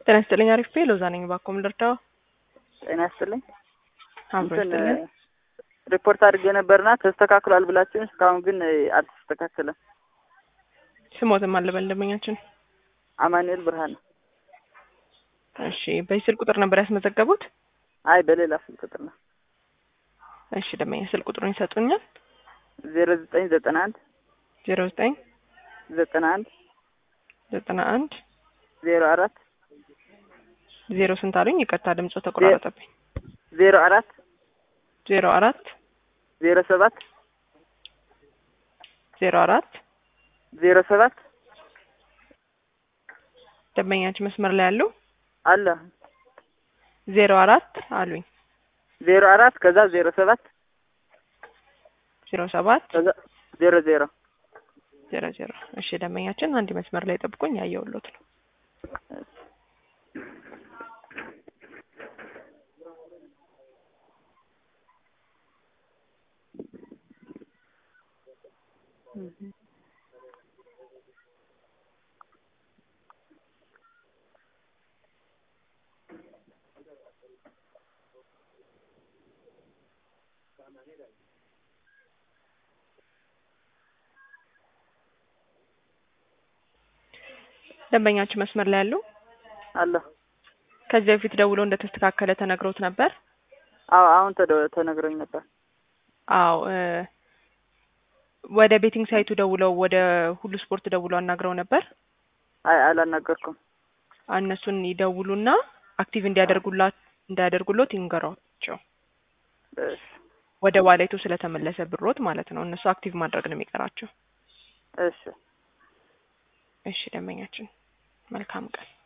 ጤና ይስጥልኝ። አሪፍ ሎዛ ነኝ። እባክዎ ምን ልርዳው? ጤና ይስጥልኝ። አብሮ እንትን ይስጥልኝ። ሪፖርት አድርጌ ነበርና ተስተካክሏል ብላችሁን እስካሁን ግን አልተስተካከለም። ስሞትም አለበል ደንበኛችን። አማኑኤል ብርሃን። እሺ፣ በዚህ ስልክ ቁጥር ነበር ያስመዘገቡት? አይ በሌላ ስልክ ቁጥር ነው። እሺ፣ ደንበኛ ስልክ ቁጥሩን ይሰጡኛል? ዜሮ ዘጠኝ ዘጠና አንድ ዜሮ ዘጠኝ ዘጠና አንድ ዘጠና አንድ ዜሮ አራት ዜሮ ስንት አሉኝ? ይቅርታ ድምፁ ተቆራረጠብኝ። ዜሮ አራት ዜሮ አራት ዜሮ ሰባት ዜሮ አራት ዜሮ ሰባት ደንበኛችን መስመር ላይ ያሉ አለ ዜሮ አራት አሉኝ። ዜሮ አራት ከዛ ዜሮ ሰባት ዜሮ ሰባት ከዛ ዜሮ ዜሮ ዜሮ ዜሮ እሺ ደንበኛችን አንድ መስመር ላይ ጠብቆኝ ያየውሎት ነው። ደንበኛችን መስመር ላይ ያሉ አለ ከዚህ በፊት ደውሎ እንደተስተካከለ ተነግሮት ነበር? አዎ አሁን ተደ- ተነግሮኝ ነበር። አዎ እ ወደ ቤቲንግ ሳይቱ ደውለው ወደ ሁሉ ስፖርት ደውለው አናግረው ነበር። አይ አላናገርኩም። እነሱን ይደውሉና አክቲቭ እንዲያደርጉላ እንዲያደርጉሎት ይንገሯቸው። እሺ ወደ ዋሌቱ ስለተመለሰ ብሮት ማለት ነው። እነሱ አክቲቭ ማድረግ ነው የሚቀራቸው። እሺ እሺ ደንበኛችን መልካም ቀን።